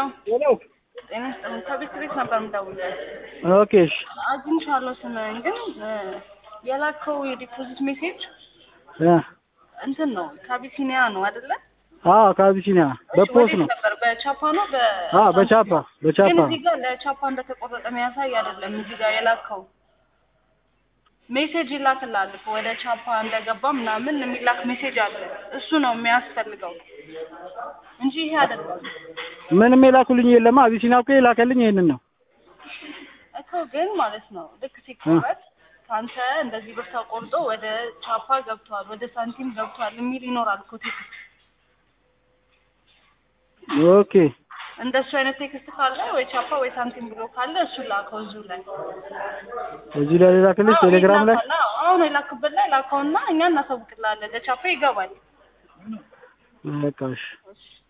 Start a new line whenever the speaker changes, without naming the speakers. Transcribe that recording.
ሄሎ
ጤና ይስጥልኝ። ከቤት ቤት ነበር የምደውልልህ።
ኦኬ እሺ
አግኝቻለሁ ስምህን፣ ግን እ የላከው የዲፖዚት ሜሴጅ
እ
እንትን ነው ከአቢሲኒያ ነው አይደለ?
አዎ ከአቢሲኒያ በፖስት ነው።
ወዴት ነበር? በቻፓ ነው በ
አዎ በቻፓ
ግን
በቻፓ
እዚህ ጋር ለቻፓ እንደተቆረጠ የሚያሳይ አይደለም። እዚህ ጋር የላከው ሜሴጅ ይላክልሃል እኮ ወደ ቻፓ እንደገባ ምናምን የሚላክ ሜሴጅ አለ። እሱ ነው የሚያስፈልገው እንጂ ይሄ አይደለም
ምንም የላኩልኝ የለማ። አቢሲኒያ እኮ የላከልኝ ይሄንን ነው።
እኮ ግን ማለት ነው ልክ ሲቆረጥ ከአንተ እንደዚህ ብር ተቆርጦ ወደ ቻፓ ገብቷል፣ ወደ ሳንቲም ገብቷል የሚል ይኖራል እኮ ቴክስት።
ኦኬ
እንደሱ አይነት ቴክስት ካለ ወይ ቻፓ ወይ ሳንቲም ብሎ ካለ እሱ ላከው እዚሁ ላይ
እዚህ ላይ ላክልሽ
አዎ፣
ቴሌግራም ላይ
ይላካል። አዎ፣ አሁን የላክበት ላይ ላከውና እኛ እናሳውቅልሃለን። ለቻፓ ይገባል።
በቃ እሺ
እሺ